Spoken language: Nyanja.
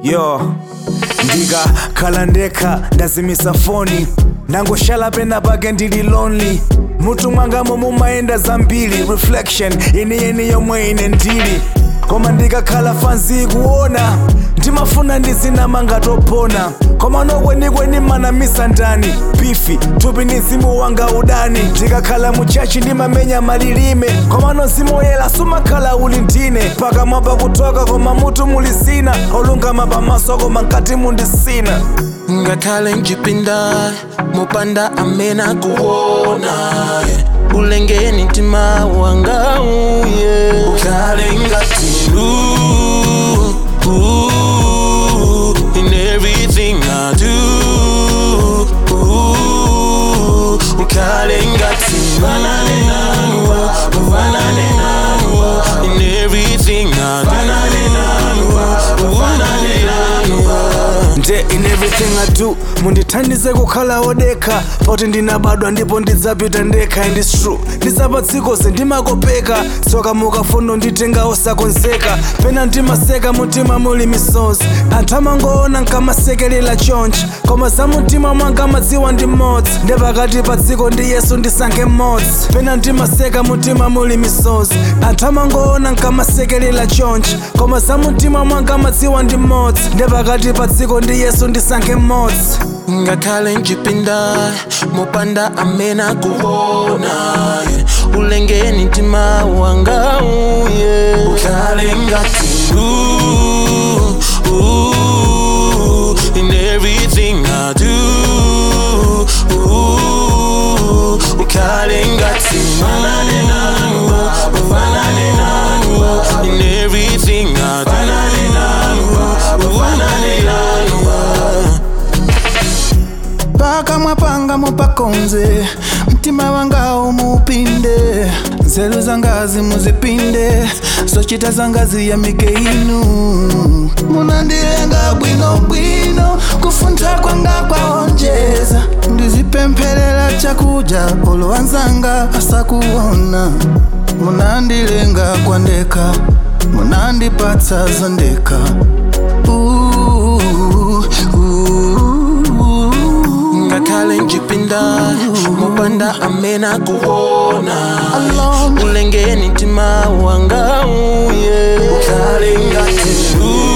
yo ndikakhala ndekha ndazimisa foni ndangoshala pena pake ndili lonely mutu mwangamo mumayenda zambiri reflection yeniyeni yomwe ine ndili koma ndikakhala fanzi kuona ndimafuna ndizinamanga topona koma nokwenikweni manamisa ndani bifi thupi ni mzimu wanga udani ndikakhala muchachi ndimamenya malilime koma nozimoyela sumakhala uli ndine pakamwa pakutoka koma mutu muli zina olungama pamaso koma nkati mundisina ngakhale njipinda mopanda amena kuona yeah. ulengeni mtima wanga uye ukhale ngati lu ooh, in everything I do ooh, ukhale ngati fanane nanu fanane nanu in everything I do fanane nanu fanane nanu nde in everything I do mundithandize kukhala wodekha poti ndinabadwa ndipo ndidzapita ndekha and it's true ndizapatsikoze ndimakopeka tsoka mukafuna nditenga osakonzeka pena ndimaseka mutima muli misozi anthu amangoona nkamasekelela chonchi koma za mutima mwanga madziwa ndi mmodzi nde pakati pa dziko ndi yesu ndisankhe mmodzi pena ndimaseka mutima muli misozi anthu amangoona nkamasekelela chonchi koma za mutima mwanga madziwa ndi mmodzi nde pakati pa dziko ndi yesu ndisankhe mmodzi ngakhale njipinda mopanda amena kuona yeah. ulengeni mtima wanga uye ukhale ngati lu ooh, in everything I do ooh, ukhale ngati fanane nanu fanane nanu in everything I do fanane nanu fanane nanu pakamwa panga mupakonze mtima wanga umupinde nzeru zangazi muzipinde zochita zangazi ya mike inu munandilenga bwinobwino kufuntha kwanga kwaonjeza ndizipempherera chakudya olo wanzanga asakuona munandilenga kwandeka munandipatsa zondeka Ooh, ooh. ngakhale njipinda mopanda amena kuona Alone. ulengeni mtima wanga uye ukhale ngati lu